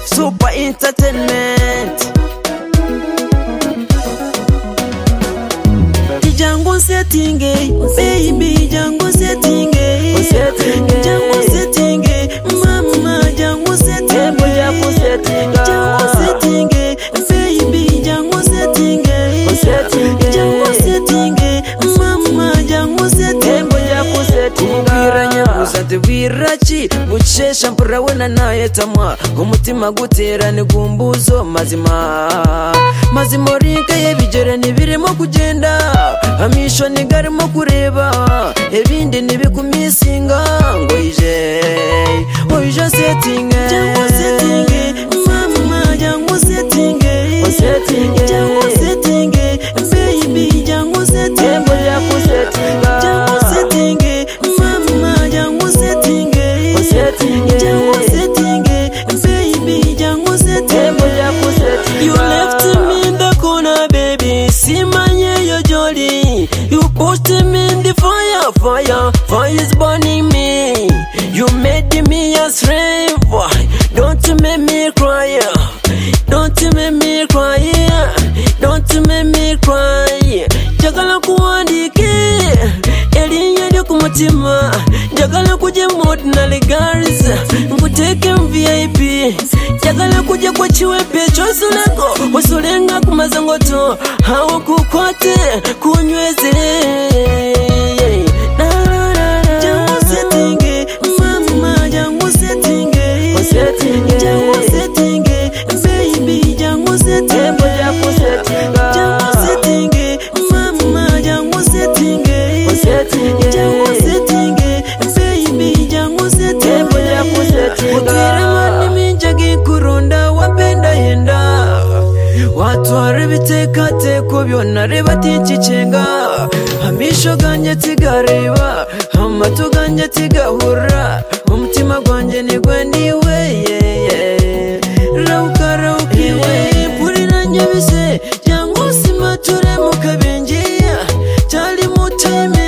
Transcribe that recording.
Super Entertainment Jango setting baby Jango setting Jango setting mama Jango setting Jango setting baby Jango setting Jango setting mama Jango setting umubwira nyabuzade wiraki gucesha murabona nayo tamwa umutima guterane gumbuzo mazima mazima orinka ye bigera ntibirimo kugenda amisho ntigarimo kureba ibindi ntibikumisinga ngo ije ngo ije setinge cyangwa setinge mama cyangwa setinge cyangwa setinge baby cyangwa setinge cyangwa setinge mama jangu setinge jangu setinge baby jangu setinge you left me in the corner baby simanye yo jolly you pushed me in the fire fire fire is burning me you made me a slave boy don't you make me cry don't you make me cry don't you make me cry njagala kuwandike erinnya lyo ku mutima njagala kujja mu ordinary girls nkuteeke mu vip njagala kujja ku kiwepe ekyosulako osulenga ku mazongoto awo kukwate kunyweze Jangu setinge, mama, jangu setinge. Jangu setinge, baby, jangu setinge. Jangu setinge, mama, jangu setinge. Jangu setinge, baby, jangu setinge. Utira mani minja gikurunda, wapenda yenda. watwara ibitekatekwa byonareba tinkicenga amisho ganjye tigareba amatu ganjye tigahura umutima gwanjye nigwe niwe yeye rauka rauka iwe mpuriranye bise cyangwa usima turemuka bengiya cyari muteme